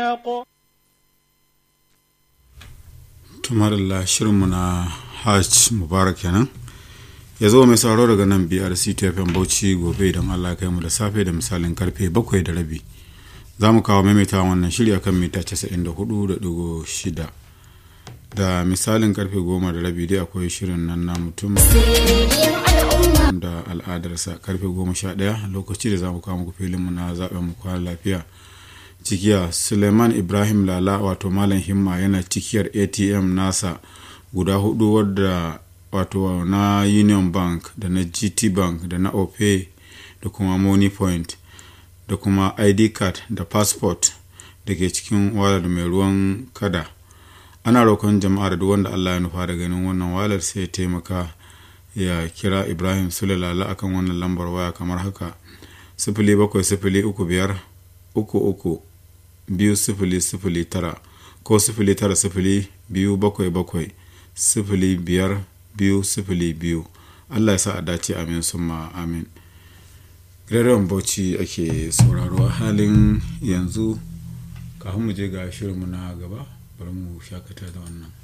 tumarilla shirinmu na hajj mubarak kenan ya zo mai sauraro daga nan brc tfm bauchi gobe idan allah kai mu da safe da misalin karfe bakwai da rabi za mu kawo maimaita wannan shirya kan mita 94.6 da misalin karfe goma da rabi dai akwai shirin nan na mutum da al'adarsa karfe goma sha ɗaya lokaci da za mu kawo muku filinmu na zaɓen mu kwana lafiya cikiya suleiman ibrahim lala wato malam himma yana cikiyar atm nasa guda hudu wadda wato na union bank da na gt bank da na opay da kuma money point da kuma id card da passport da ke cikin walar mai ruwan kada ana roƙon jama'a da duk wanda allah ya nufa da ganin wannan walar sai ya taimaka ya kira ibrahim sulalala akan wannan lambar waya kamar haka sifili bakwai sifili uku biyar uku uku biyu sifili sifili tara ko sifili tara sifili biyu bakwai bakwai sifili biyar biyu sifili biyu allah ya sa a dace amin summa amin rarrawan bauchi ake sauraro halin yanzu kafin mu je ga shirinmu na gaba bari mu shakata da wannan